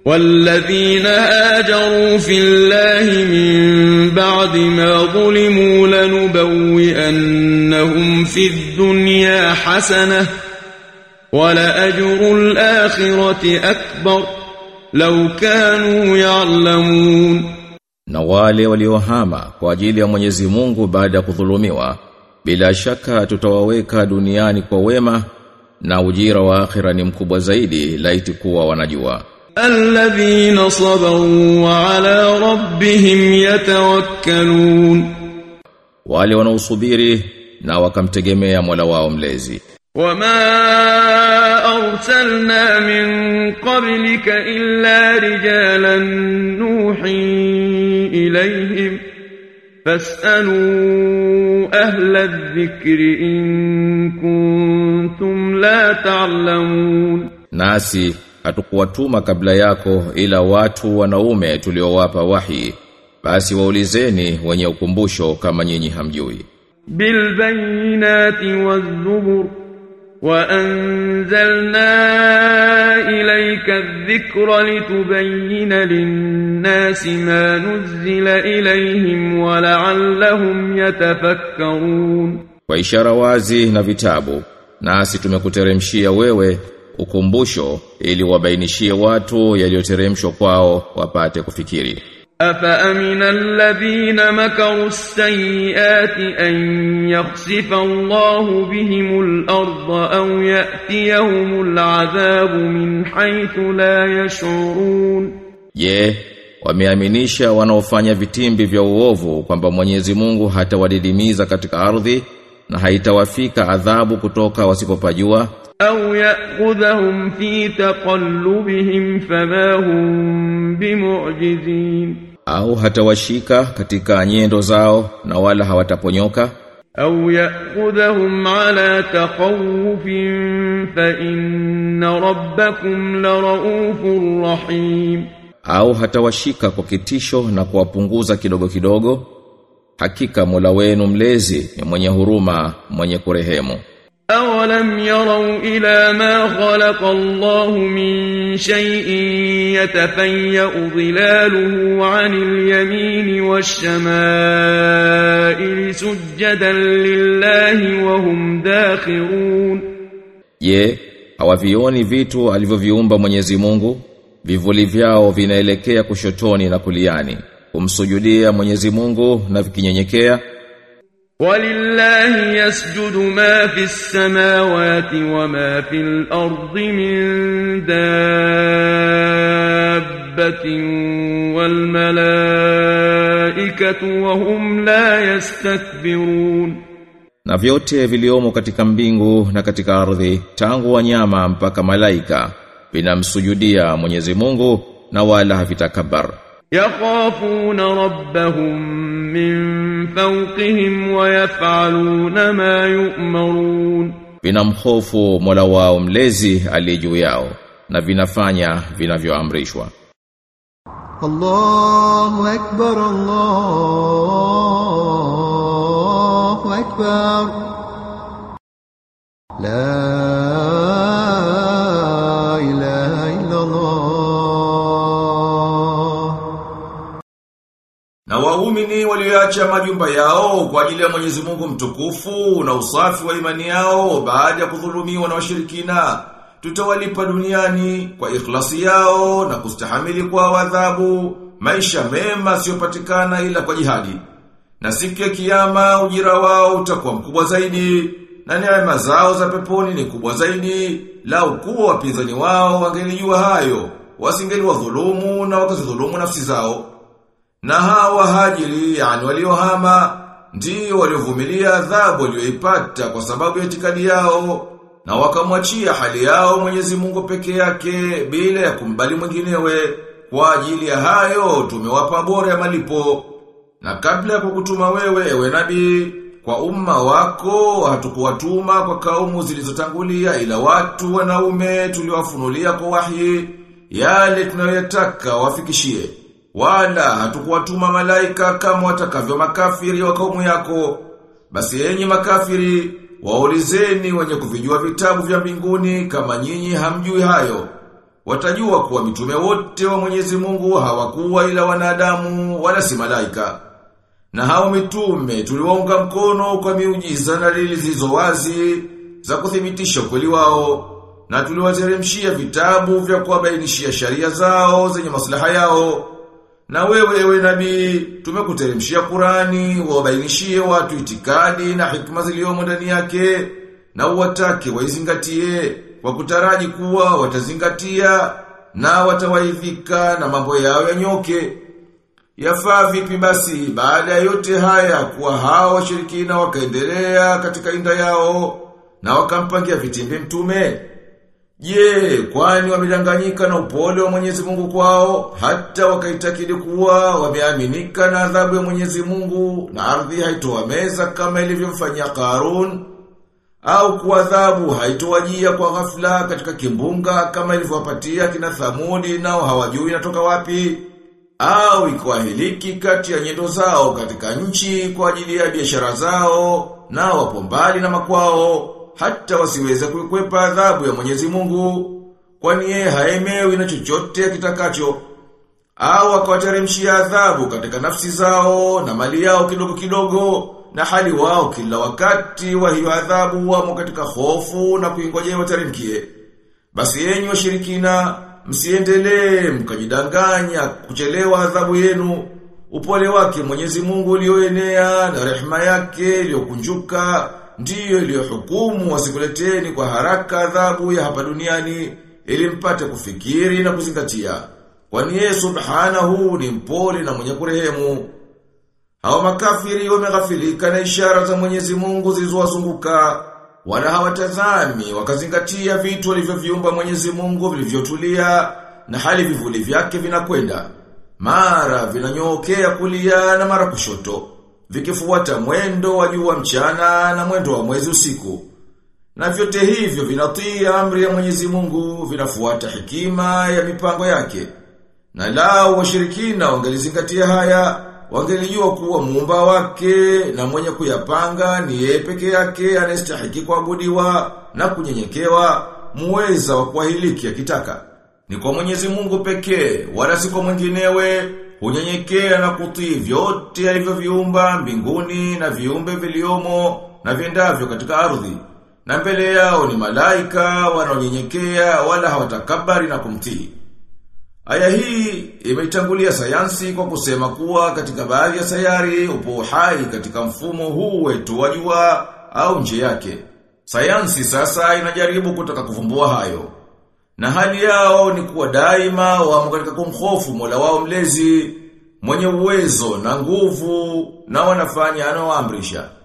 والذين هاجروا في الله من بعد ما ظلموا لنبوئنهم في الدنيا حسنة ولأجر الآخرة أكبر لو كانوا يعلمون na wale waliohama kwa ajili ya Mwenyezi Mungu baada ya kudhulumiwa bila shaka tutawaweka duniani kwa wema na ujira wa akhira ni mkubwa zaidi laiti kuwa wanajua الذين صبروا وعلى ربهم يتوكلون wale wanaosubiri na wakamtegemea Mola wao mlezi وما أرسلنا من قبلك إلا رجالا نوحي إليهم فاسألوا أهل الذكر إن كنتم لا تعلمون nasi hatukuwatuma kabla yako ila watu wanaume tuliowapa wahi basi waulizeni wenye ukumbusho kama nyinyi hamjui بالبينات والزبر وأنزلنا إليك الذكر لتبين للناس ما نزل إليهم ولعلهم يتفكرون kwa ishara wazi na vitabu nasi tumekuteremshia wewe ukumbusho ili wabainishie watu yaliyoteremshwa kwao wapate kufikiri أفأمن الذين مكروا السيئات أن يخسف الله بهم الأرض أو يأتيهم العذاب من حيث لا يشعرون Je, wameaminisha wanaofanya vitimbi vya uovu kwamba Mwenyezi Mungu hatawadidimiza katika ardhi na haitawafika adhabu kutoka wasipopajua أو يأخذهم في تقلبهم فما هم بمعجزين au hatawashika katika nyendo zao na wala hawataponyoka أو يأخذهم على تخوف فإن ربكم لرؤوف رحيم au hatawashika kwa kitisho na kuwapunguza kidogo kidogo hakika Mola wenu mlezi ni mwenye huruma mwenye kurehemu أولم يروا إلى ما خلق الله من شيء يتفيأ ظلاله عن اليمين والشمائل سجدا لله وهم داخرون Je, hawavioni vitu alivyoviumba Mwenyezi Mungu? Vivuli vyao vinaelekea kushotoni na kuliani. Kumsujudia Mwenyezi Mungu na vikinyenyekea. ولله يسجد ما في السماوات وما في الأرض من دابة والملائكة وهم لا يستكبرون Na vyote viliomo katika mbingu na katika ardhi, tangu wanyama mpaka malaika, vinamsujudia Mwenyezi Mungu na wala havitakabar. يخافون ربهم من فوقهم ويفعلون ما يؤمرون Vinamhofu Mola wao mlezi aliye juu yao na vinafanya vinavyoamrishwa. الله أكبر الله أكبر لا إله إلا الله Na waumini walioacha majumba yao kwa ajili ya Mwenyezi Mungu mtukufu na usafi wa imani yao baada ya kudhulumiwa na washirikina tutawalipa duniani kwa ikhlasi yao na kustahamili kwa adhabu maisha mema yasiyopatikana ila kwa jihadi. Na siku ya kiyama ujira wao utakuwa mkubwa zaidi na neema zao za peponi ni kubwa zaidi lau kuwa wapinzani wao wangelijua hayo wasingeliwadhulumu na wakazidhulumu nafsi zao. Na hawa hajiri yani waliohama ndio waliovumilia adhabu walioipata kwa sababu ya itikadi yao na wakamwachia hali yao Mwenyezi Mungu peke yake bila ya kumbali mwinginewe kwa ajili ya hayo tumewapa bora ya malipo na kabla ya kukutuma wewe ewe nabii kwa umma wako hatukuwatuma kwa kaumu zilizotangulia ila watu wanaume tuliwafunulia kwa wahi yale tunayoyataka wafikishie wala hatukuwatuma malaika kama watakavyo makafiri wa kaumu yako. Basi enyi makafiri, waulizeni wenye kuvijua vitabu vya mbinguni kama nyinyi hamjui hayo. watajua kuwa mitume wote wa Mwenyezi Mungu hawakuwa ila wanadamu wala si malaika. Na hao mitume tuliwaunga mkono kwa miujiza na dalili zilizo wazi za kuthibitisha ukweli wao na tuliwateremshia vitabu vya kuwabainishia sharia zao zenye maslaha yao. Na wewe ewe nabii tumekuteremshia Qurani wabainishie watu itikadi na hikma ziliomo ndani yake na uwatake waizingatie kwa kutaraji kuwa watazingatia na watawaidhika na mambo yao yanyoke. Yafaa vipi basi baada ya yote haya kuwa hao washirikina wakaendelea katika inda yao na wakampangia vitimbi mtume? Je, kwani wamedanganyika na upole wa Mwenyezi Mungu kwao hata wakaitakidi kuwa wameaminika na adhabu ya Mwenyezi Mungu na ardhi haitowameza kama ilivyomfanyia Karun au kuadhabu haitowajia kwa ghafla katika kimbunga kama ilivyowapatia kina Thamudi nao hawajui inatoka wapi au ikuahiliki kati ya nyendo zao katika nchi kwa ajili ya biashara zao na wapo mbali na makwao hata wasiweze kuikwepa adhabu ya Mwenyezi Mungu kwani yeye haemewi na chochote kitakacho au akawateremshia adhabu katika nafsi zao na mali yao kidogo kidogo na hali wao kila wakati wa hiyo adhabu wamo katika hofu na kuingojea wateremkie basi yenyi washirikina msiendelee mkajidanganya kuchelewa adhabu yenu upole wake Mwenyezi Mungu ulioenea na rehema yake iliyokunjuka ndiyo iliyohukumu wasikuleteni kwa haraka adhabu ya hapa duniani ili mpate kufikiri na kuzingatia. Kwani yeye subhanahu ni mpole na mwenye kurehemu. Hao makafiri wameghafilika na ishara za Mwenyezi Mungu zilizowazunguka wala hawatazami wakazingatia vitu walivyoviumba Mwenyezi Mungu vilivyotulia na hali vivuli vyake vinakwenda. Mara vinanyookea kulia na mara kushoto vikifuata mwendo wa jua mchana na mwendo wa mwezi usiku. Na vyote hivyo vinatii amri ya Mwenyezi Mungu, vinafuata hekima ya mipango yake. Na lao washirikina wangelizingatia haya, wangelijua kuwa muumba wake na mwenye kuyapanga ni yeye peke yake anayestahiki kuabudiwa na kunyenyekewa, muweza wa kuahiliki akitaka. Ni kwa Mwenyezi Mungu pekee, wala si kwa mwinginewe, hunyenyekea na kutii vyote alivyoviumba mbinguni na viumbe viliomo na viendavyo katika ardhi. Na mbele yao ni malaika wanaonyenyekea wala hawatakabari na kumtii. Aya hii imeitangulia sayansi kwa kusema kuwa katika baadhi ya sayari upo uhai katika mfumo huu wetu wa jua au nje yake. Sayansi sasa inajaribu kutaka kuvumbua hayo. Na hali yao ni kuwa daima wamo katika kumhofu Mola wao mlezi, mwenye uwezo na nguvu na wanafanya anaoamrisha.